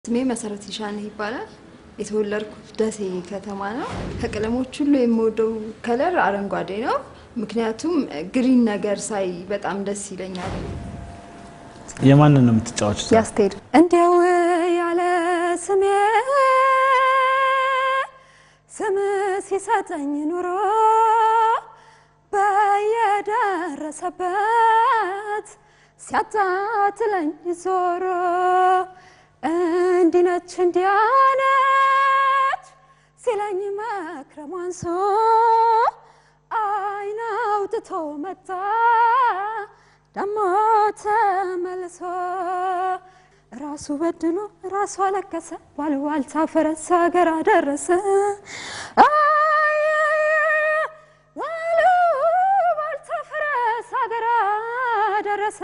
ስሜ መሰረት ይሻንህ ይባላል። የተወለድኩት ደሴ ከተማ ነው። ከቀለሞች ሁሉ የምወደው ከለር አረንጓዴ ነው። ምክንያቱም ግሪን ነገር ሳይ በጣም ደስ ይለኛል። የማንን ነው የምትጫወቹት? ያስቴድ እንዲያው ያለ ስሜ ስም ሲሰጠኝ ኑሮ በየደረሰበት ሲያጣጥለኝ ዞሮ እንዲነች እንዲያነች ሲለኝ መክረሟን ሶ አይን አውጥቶ መጣ ደሞ ተመልሶ ራሱ በድሎ ራሱ አለቀሰ ባልዋልታ ፈረስ ሀገር አደረሰ ባልዋልታ ፈረስ ሀገር አደረሰ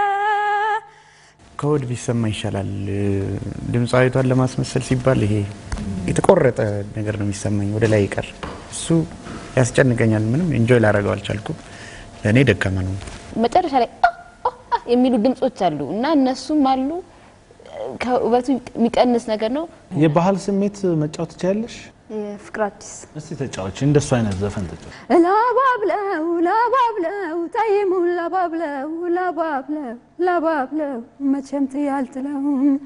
ከወድ ቢሰማ ይሻላል። ድምፃዊቷን ለማስመሰል ሲባል ይሄ የተቆረጠ ነገር ነው የሚሰማኝ፣ ወደ ላይ ይቀር። እሱ ያስጨንቀኛል። ምንም ኢንጆይ ላደርገው አልቻልኩም። ለእኔ ደካማ ነው። መጨረሻ ላይ አ አ አ የሚሉ ድምጾች አሉ እና እነሱም አሉ ከውበቱ የሚቀንስ ነገር ነው። የባህል ስሜት መጫወት ትችያለሽ? የፍቅር አዲስ እስቲ ተጫዋች፣ እንደሱ አይነት ዘፈን ተጫዋች። ላባብለው ላባብለው ጠይሙን ላባብለው ላባብለው ላባብለው መቼም ትያልጥለው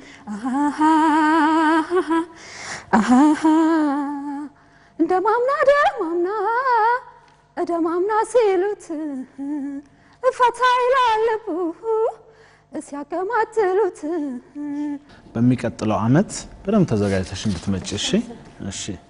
እንደማምና ደማምና እደማምና ሲሉት እፈታ ይላልቡ ሲያቀማትሉት በሚቀጥለው አመት በደንብ ተዘጋጅተሽ እንድትመጪ እሺ? እሺ